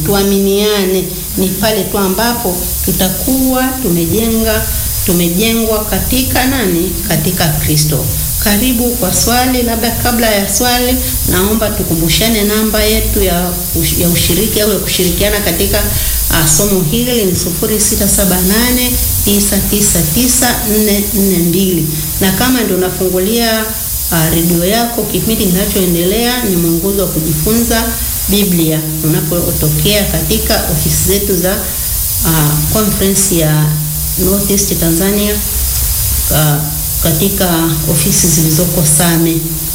tuaminiane. Ni pale tu ambapo tutakuwa tumejenga tumejengwa katika nani? Katika Kristo. Karibu kwa swali. Labda kabla ya swali, naomba tukumbushane namba yetu ya, ya ushiriki au ya kushirikiana katika uh, somo hili ni 0678999442 na kama ndio unafungulia uh, redio yako, kipindi kinachoendelea ni mwongozo wa kujifunza Biblia unapotokea katika ofisi zetu za uh, conference ya Northeast Tanzania uh, katika ofisi zilizoko Same.